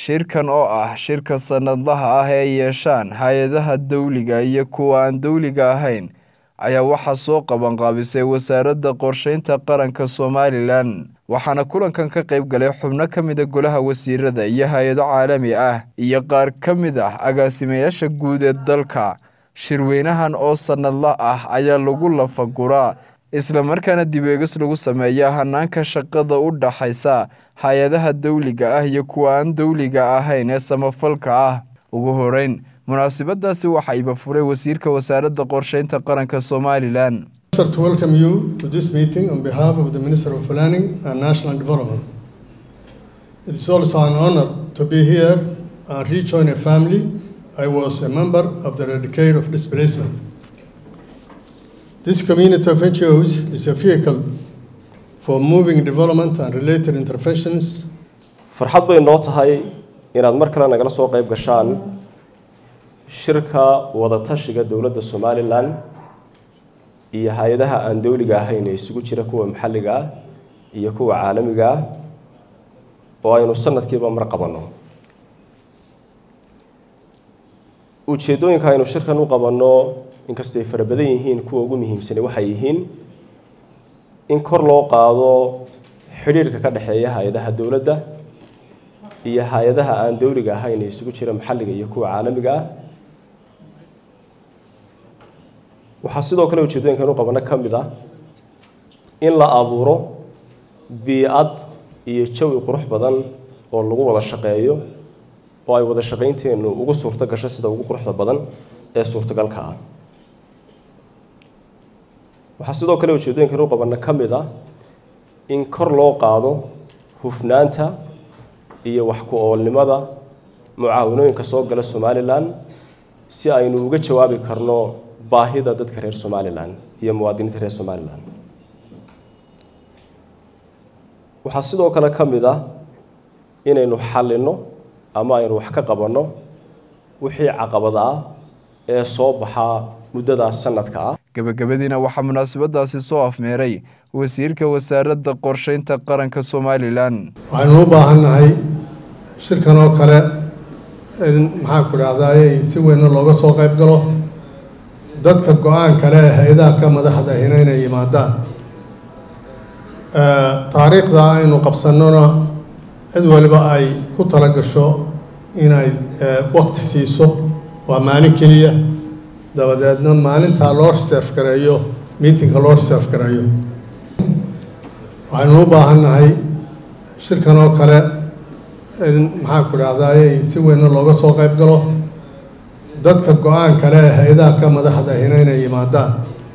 shirkan oo ah shirka sanadlaha ah ee ay yeeshaan hay-adaha dowliga iyo kuwa aan dowliga ahayn ayaa waxaa soo qabanqaabisay wasaaradda qorsheynta qaranka somalilan waxaana kulankan ka qayb galay xubno ka mida golaha wasiirada iyo hay-ado caalami ah iyo qaar ka mid ah agaasimayaasha guud ee dalka shirweynahan oo sanadla ah ayaa lagu lafaguraa islamarkaana dib eegis lagu sameeyaa hanaanka shaqada u dhaxaysa hay-adaha dowliga ah iyo kuwa aan dowliga ahayn ee samafalka ah ugu horeyn munaasabadaasi waxaa iba furay wasiirka wasaaradda qorsheynta qaranka somalilan to welcome you to this meeting on behalf of the Minister of Planning and National Development. It is also an honor to be here and rejoin a family. I was a member of the Decade of Displacement. This community of NGOs is a vehicle for moving development and related interventions. farxad bay noo tahay inaad mar kale nagala soo qayb gashaan shirka wadatashiga dowladda somalilan iyo hay-adaha aan dowliga ahayn ee isugu jira kuwa maxalliga ah iyo kuwa caalamiga ah oo aynu sanadkiiba mar qabanno ujeeddooyinka aynu shirkan u qabanno inkastay fara badan yihiin kuwa ugu muhiimsani waxay yihiin in kor loo qaado xidhiirhka ka dhexeeya hay-adaha dowladda iyo hay-adaha aan dowliga ahayn ee isugu jira maxalliga iyo kuwa caalamiga ah waxaa sidoo kale ujeeddooyinkan u qabano ka mid ah in la abuuro bii-ad iyo jawi qurux badan oo lagu wada shaqeeyo oo ay wada shaqaynteennu ugu suurto gasho sida ugu quruxda badan ee suurtagalka ah waxaa sidoo kale ujeeddooyinkan u qabano ka mid ah in kor loo qaado hufnaanta iyo wax ku-oolnimada mucaawanooyinka soo gala somalilan si aynu uga jawaabi karno baahida dadka reer somalilan iyo muwaadiniinta reer somalilan waxaa sidoo kale ka mid ah inaynu xallinno ama aynu wax ka qabanno wixii caqabad ah ee soo baxaa muddadaas sanadka ah gabagabadiina waxaa munaasabadaasi soo afmeeray wasiirka wasaaradda qorsheynta qaranka somalilan waxaynu u baahannahay shirkan oo kale in maxaan ku dhahdaayey si weynna looga soo qayb galo dadka go-aan kale ee hay-adaha ka madaxda ahina inay yimaadaan taariikhda aynu qabsannona cid waliba ay ku tala gasho inay wakti siiso waa maalin keliya dabadeedna maalintaa loo reserve gareeyo meetingka loo reserve gareeyo waxaynu u baahannahay shirkan oo kale in maxaan ku dhahdaayey si weynna looga soo qayb galo dadka go-aan kale ee hay-adaha ka madaxda ahina inay yimaadaan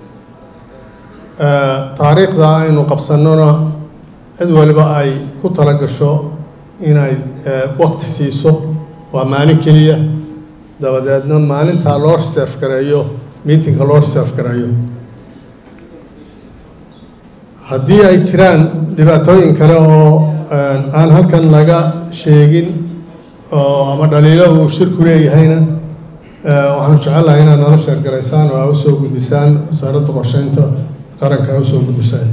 taariikhda aynu qabsannona cid waliba ay ku tala gasho inay wakti siiso waa maalin keliya dabadeedna maalintaa loo reserve gareeyo meetingka loo reserve gareeyo haddii ay jiraan dhibaatooyin kale oo aan halkan laga sheegin oo ama dhaliilo uu shirku leeyahayna waxaanu jecellahay inaad nala sheergaraysaan oo aa usoo gudbisaan wasaaradda qorsheynta qaranka aa usoo gudbisaan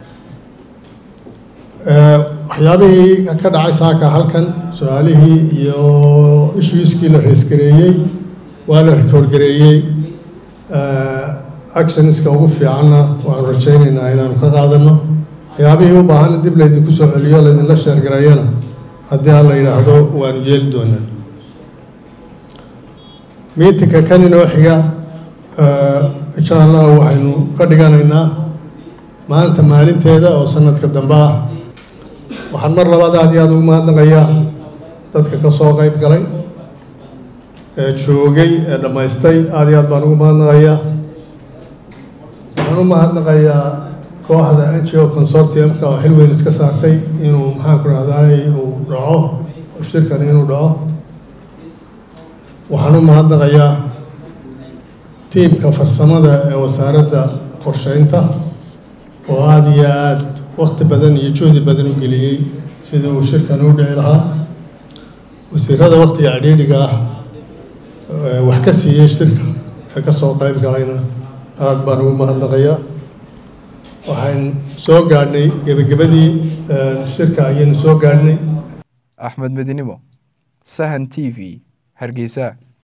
waxyaabihii ka dhacay saaka halkan su-aalihii iyo issuiskii la reesgareeyey waa la rikoorgareeyey actionska ugu fiicanna waxaanu rajaynaynaa inaanu ka qaadano waxyaabihii u baahan dib laydinku soo celiyo laydinla sheergareeyana haddii aan la yidhaahdo waanu yeeli doonaa miitinka kan inoo xiga insha allah waxaynu ka dhiganaynaa maanta maalinteeda oo sanadka dambe ah waxaan mar labaad aad iyo aada ugu mahadnaqayaa dadka ka soo qayb galay ee joogay ee dhammaystay aada iyo aad baan ugu mahadnaqayaa waxaan u mahadnaqayaa kooxda n g o consortiumka oo xil weyn iska saartay inuu maxaan ku rahdaay uu dhaco shirkan inuu dhaco waxaan u mahadnaqayaa tiimka farsamada ee wasaaradda qorsheynta oo aada iyo aada wakti badan iyo juhdi badan u geliyey sidii uu shirkan u dhici lahaa wasiirada waktiga cidhiidhiga ah wax ka siiyey shirka ee ka soo qayb galayna aada baan ugu mahadnaqayaa waxaan soo gaadhnay gebagabadii shirka ayaynu soo gaadhnay axmed medinimo sahan t v hargeysa